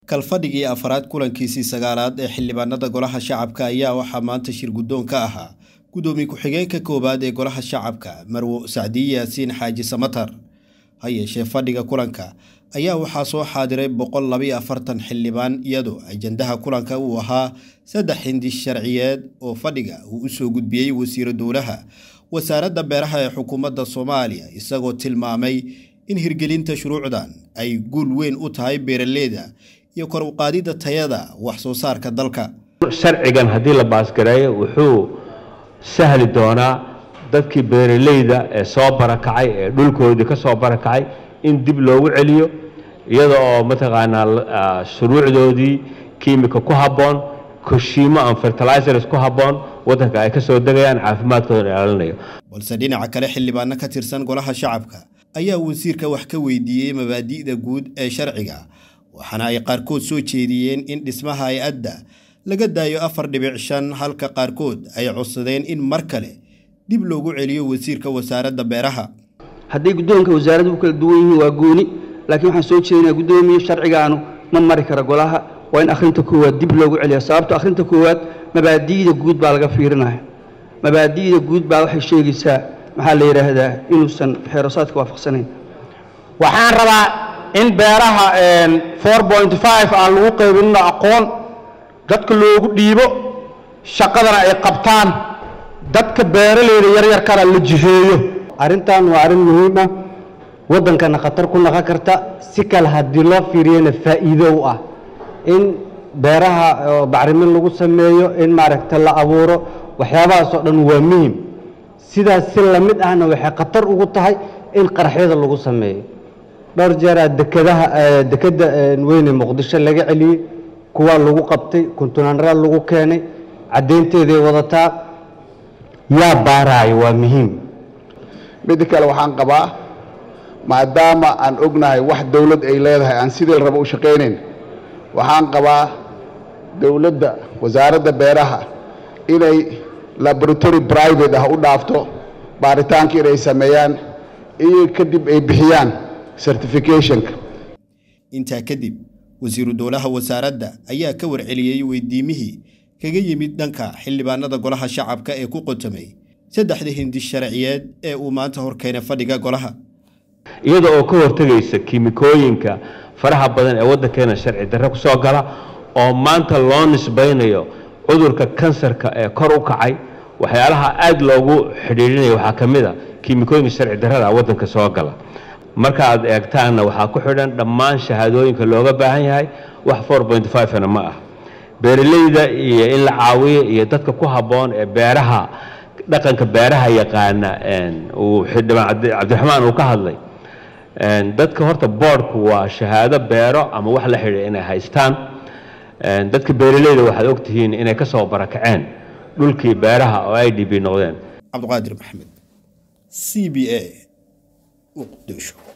kalfadhigii afaraad kulankiisii sagaalaad ee xildhibaanada golaha shacabka ayaa waxaa maanta shir guddoon ka ahaa guddoomiye ku-xigeenka koowaad ee golaha shacabka marwo sacdiye yaasiin xaaji samatar ha yeeshee fadhiga kulanka ayaa waxaa soo xaadiray boqol labayo afartan xildhibaan iyadoo ajandaha kulanka uu ahaa saddex hindi sharciyeed oo fadhiga uu u soo gudbiyey wasiiro dowlaha wasaaradda beeraha ee xukuumadda soomaaliya isagoo tilmaamay in hirgelinta shuruucdan ay guul weyn u tahay beeraleyda iyo kor uqaadidda tayada wax soo saarka dalka sharcigan haddii la baasgareeyo wuxuu sahli doonaa dadkii beeraleyda ee soo barakacay ee dhulkoodii ka soo barakacay in dib loogu celiyo iyada oo mataqaanaa shuruucdoodii kiimika ku habboon koshiimo aan fertilizers ku habboon waddanka ay ka soo degayaan caafimaadkooda ilaalinayo balse dhinaca kale xildhibaano ka tirsan golaha shacabka ayaa wasiirka wax ka weydiiyey mabaadi'da guud ee sharciga waxaana ay qaarkood soo jeediyeen in dhismaha hay-adda laga daayo afar dhibic shan halka qaarkood ay codsadeen in mar kale dib loogu celiyo wasiirka wasaaradda beeraha hadday guddoonka wasaaraddu u kala duwan yihiin waa gooni laakiin waxaan soo jeedinaa guddoomiye sharcigaanu ma mari kara golaha waa in akhrinta koowaad dib loogu celiya sababto akhrinta koowaad mabaadi'da guud baa laga fiirinaya mabaadi'da guud baa waxay sheegaysaa maxaa la yidhaahdaa inuusan xeerosaadka waafaqsanayn waxaan rabaa in beeraha four point five aan lagu qaybinno aqoon dadka loogu dhiibo shaqadana ay qabtaan dadka beeraleyda yaryarkana la jiheeyo arrintan waa arrin muhiim ah waddankana khatar ku naqon karta si kale haddii loo fiiriyana faa'iido u ah in beeraha bacrimin lagu sameeyo in maaragta la abuuro waxyaabahaas oo dhan waa muhim sidaas si lamid ahna waxay khatar ugu tahay in qaraxyada lagu sameeyo dhowr jeeraa dekadaha dekedda weyne muqdisho laga celiyey kuwaa lagu qabtay kuntunaanraa lagu keenay caddaynteeday wadataa yaa baaraayo waa muhiim midda kale waxaan qabaa maadaama aan ognahay wax dowlad ay leedahay aan sidii raba u shaqaynayn waxaan qabaa dowladda wasaaradda beeraha inay laboratory private ah u dhaafto baaritaanka inay sameeyaan iyo kadib ay bixiyaan certificationka intaa kadib wasiiru dowlaha wasaaradda ayaa ka warceliyey weydiimihii kaga yimid dhanka xildhibaanada golaha shacabka ee ku qotamay saddexda hindi sharciyeed ee uu maanta horkeenay fadhiga golaha iyada oo ka hortegaysa kiimikooyinka faraha badan ee waddankeena sharci darre ku soo gala oo maanta loo nisbaynayo cudurka kansarka ee kor u kacay waxyaalaha aad loogu xidhiidhinaya waxaa ka mid a kiimikooyinka sharci darrada waddanka soo gala marka aad eegtaanna waxaa ku xidhan dhammaan shahaadooyinka looga baahan yahay wax four point five-na ma ah beeraleyda iyo in la caawiyo iyo dadka ku habboon ee beeraha dhaqanka beeraha yaqaana uu xildhibaan cabdiraxmaan uu ka hadlay dadka horta boordku waa shahaado beero ama wax la xidhiidha inay haystaan dadka beeraleyda waxaad ogtihiin inay ka soo barakaceen dhulkii beeraha oo i d b noqdeen cabdiqaadir maxamed c b a muqdisho